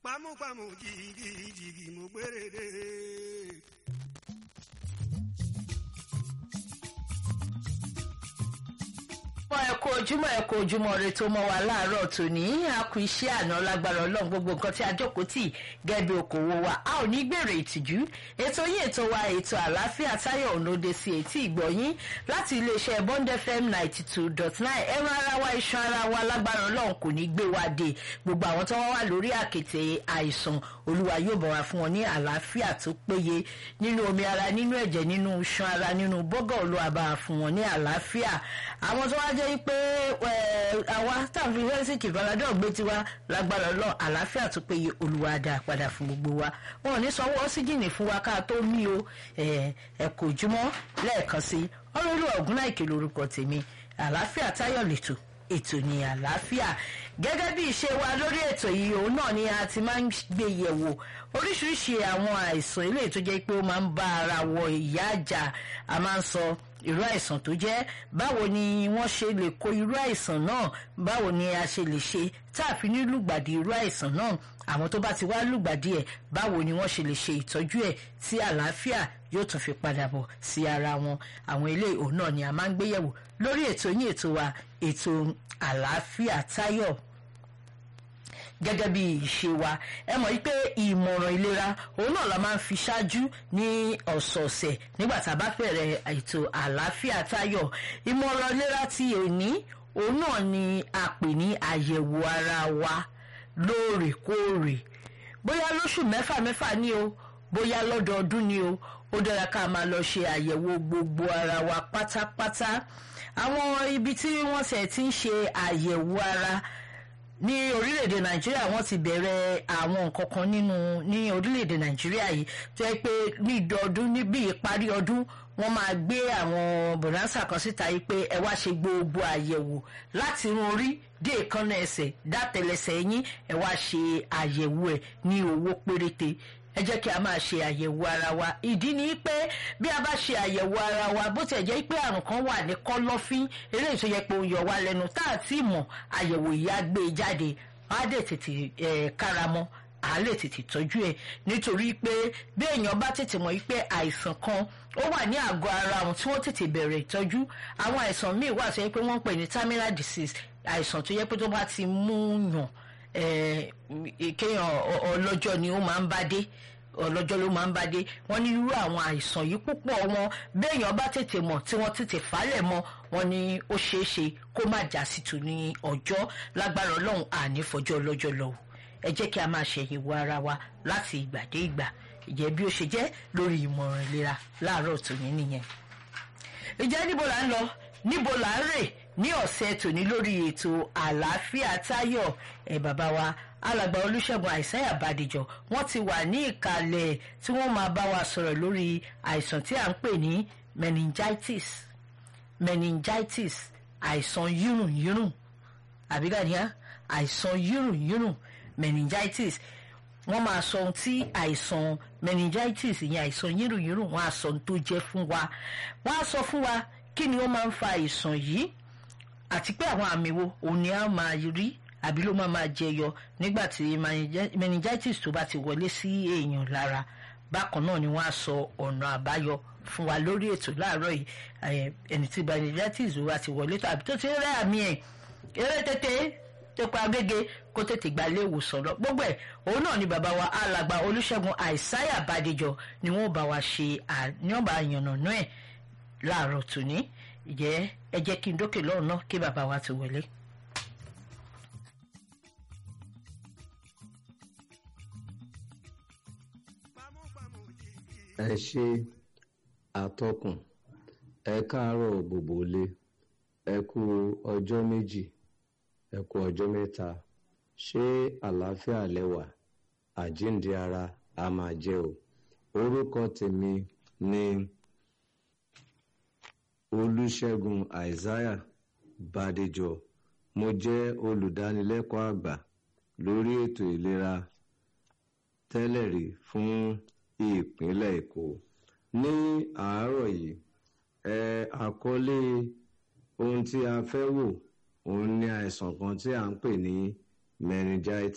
pamúpamù jìgìjìgì mo gbére. mọ ẹ kú ojúmọ́ ẹ kú ojúmọ́ rẹ tó mọ́ wa láàárọ̀ tòní a kú iṣẹ́ àná lágbára Ọlọ́run gbogbo nǹkan tí a jókòó tì gẹbi okòwò wa a ò ní gbèrè ìtìjú ètò yìí ètò wa ètò àlàáfíà táyọ̀ ònòde sí etí ìgbọ̀yìn láti iléeṣẹ́ Bond FM ninety two dot nine ẹran ara wa iṣan ara wa lágbára Ọlọ́run kò ní gbé wa dé gbogbo àwọn tó wá wà lórí àkètè àìsàn Olúwa yóò bọ̀ wá fún wọn ní àlàáfíà tó péye nínú omi ara nínú ẹ̀jẹ̀ nínú iṣan ara nínú bọ́gọ̀ Olúwa bá fún wọn ní àlàáfíà àwọn tó wá jẹ́ pé àwa táàfin fẹ́sìkì faradọ́ gbé tiwa lágbára lọ àlàáfíà tó péye Olúwa dá padà fún gbogbo wa wọn ò ní sanwó ọ́sígìnì fún wa ká tó mí o ẹ kò jùmọ̀ lẹ́ẹ̀kan sí ọlọ́lù ọ̀gúnláìkè lórúkọ tèmi àlàáfíà táyọ̀ lẹ́tọ̀ ètò ní àlàáfíà gẹ́gẹ́ bí ìṣe wa lórí ètò yìí òun náà ni a ti máa ń gbé yẹ̀wò oríṣiríṣi àwọn àìsàn eléyìí tó jẹ́ pé ó máa ń bá ara wọ ìyá àjà a máa ń sọ irú àìsàn tó jẹ́ báwo ni wọ́n ṣe lè kó irú àìsàn náà báwo ni a ṣe lè ṣe tá a fi ní lùgbàdì irú àìsàn náà àwọn tó bá ti wá lùgbàdì ẹ̀ báwo ni wọ́n ṣe lè ṣe ìtọ́jú ẹ̀ tí àlàáfíà yóò tún fi padà bọ̀ sí ara wọn àwọn ilé òun náà ni a máa ń gbéyẹ̀wò lórí ètò yín ètò wa ètò àlàáfíà táyọ̀ gẹ́gẹ́ bí ìṣe wa ẹ mọ̀ wípé ìmọ̀ràn ìlera òun náà la máa ń fi ṣáájú ní ọ̀sọ̀ọ̀sẹ̀ nígbà tá a bá bẹ̀rẹ̀ ètò àlàáfíà táyọ̀ ìmọ̀ràn ìlera ti òní òun náà ni a pè ní àyẹ̀wò ara wa lóòrèkóòrè bóyá lóṣù mẹ́fà mẹ́fà ni o bóyá lọ́dọọdún ni o ó dára ká máa lọ ṣe àyẹ̀wò gbogbo ara wa pátápátá àwọn ibi tí wọ́n ṣe ti ń ṣe àyẹ̀wò ara ní orílẹ̀-èdè nàìjíríà wọ́n ti bẹ̀rẹ̀ àwọn nǹkan kan nínú ní orílẹ̀-èdè nàìjíríà yìí tó yẹ pé ní ìdọ̀ọdún níbi ìparí ọdún wọ́n máa gbé àwọn bonanza kan síta yìí pé ẹ wá ṣe gbogbo àyẹ̀wò láti irun orí dé èékánná ẹsẹ̀ dátẹlẹsẹ̀ yín ẹ wá ṣe àyẹ̀wò ẹ̀ ní owó péréte ẹ jẹ́ kí a máa ṣe àyẹ̀wò ara wa ìdí ni pé bí a bá ṣe àyẹ̀wò ara wa bó tiẹ̀ jẹ́ pé àrùn kan wà ní kọ́lọ́fín eléyìí tó yẹ pé ó yọ wá lẹ́nu tá à tí mọ̀ àyẹ̀wò yìí á gbé e jáde á dẹ̀ tètè káramọ́ à lè tètè tọ́jú ẹ̀ nítorí pé bí èèyàn bá tètè mọ̀ pé àìsàn kan ó wà ní àgọ́ ara wọn tí wọ́n tètè bẹ̀rẹ̀ ìtọ́jú àwọn àìsàn míì wà tó yẹ pé wọ́n ń pè ní terminal disease àìsàn tó yẹ pé tó bá ti mú yàn kéèyàn ọlọ́jọ́ ni ó máa ń bá dé ọlọ́jọ́ ló máa ń bá dé wọ́n ní irú àwọn àìsàn yìí púpọ̀ wọn béèyàn bá tètè mọ̀ tí wọ́n tètè falẹ̀ mọ́ wọn ni ó ṣeé ṣe kó má já sí tù ní ọjọ́ lágbára ọlọ́run àní fọjọ́ ọlọ́jọ́ lọ ẹ jẹ́ kí a máa ṣẹ̀yẹ̀wò ara wa láti ìgbà dé ìgbà ìjẹ́ bí ó ṣe jẹ́ lórí ìmọ̀ràn ìlera láàárọ̀ tòní nìyẹn. ìjẹ́ níbo là ń lọ níbo là ń rè ní ọ̀sẹ̀ tòní lórí ètò àlàáfíà táyọ̀ ẹ̀ bàbá wa alàgbà olùṣègùn àìsáyà bàdìjọ wọ́n ti wà ní ìkàlẹ̀ tí wọ́n máa bá wa sọ̀rọ̀ lórí àìsàn tí à ń pè ní meningitis meningitis àìsàn yírùnyírùn àbígàdíyà àìsàn yírùnyírùn meningitis wọ́n máa sọ ohun tí àìsàn meningitis ìyẹn àìsàn yírùnyírùn wọ́n á sọ ohun tó jẹ́ fún wa wọ́n á sọ fún wa kí ni ó máa ń fa àìsàn yìí àti pé àwọn àmì wo òun ni a máa rí àbí ló máa máa jẹyọ nígbà tí meningitis tó bá ti wọlé sí èèyàn lára bákan náà ni wọ́n á sọ ọ̀nà àbáyọ fún wa lórí ètò láàárọ̀ yìí ẹni tí meningitis wa ti wọlé tó àbí tó ti rẹ́ àmì ẹ̀ eré tètè tẹpẹ agége kó tètè gba ilé ìwòsàn lọ gbogbo ẹ̀ òun náà ni bàbá wa alàgbà olùṣègùn àìsáyà bàdéjọ ni wọ́n bá wa ṣe ní ọba àyànnà ẹ̀ láàárọ̀ tòní ìjẹ́ ẹ jẹ́ kí n dókè lọ́rùn náà kí bàbá wa ti wọlé. ẹ ṣe àtọkùn ẹ káàárọ̀ gbogbo ilé ẹ kú ọjọ́ méjì ẹ kú ọjọ́ mẹ́ta ṣé àlàáfíà lẹ́wà àjíǹde ara a máa jẹ́ o orúkọ tèmi ni olùṣègùn isaiah bàdéjọ mo jẹ́ olùdánilẹ́kọ̀ọ́ àgbà lórí ètò ìlera tẹ́lẹ̀ rí fún ìpínlẹ̀ èkó ní àárọ̀ yìí ẹ àkọlé ohun tí a fẹ́ wò òun ni àìsàn kan tí à ń pè ní meningitis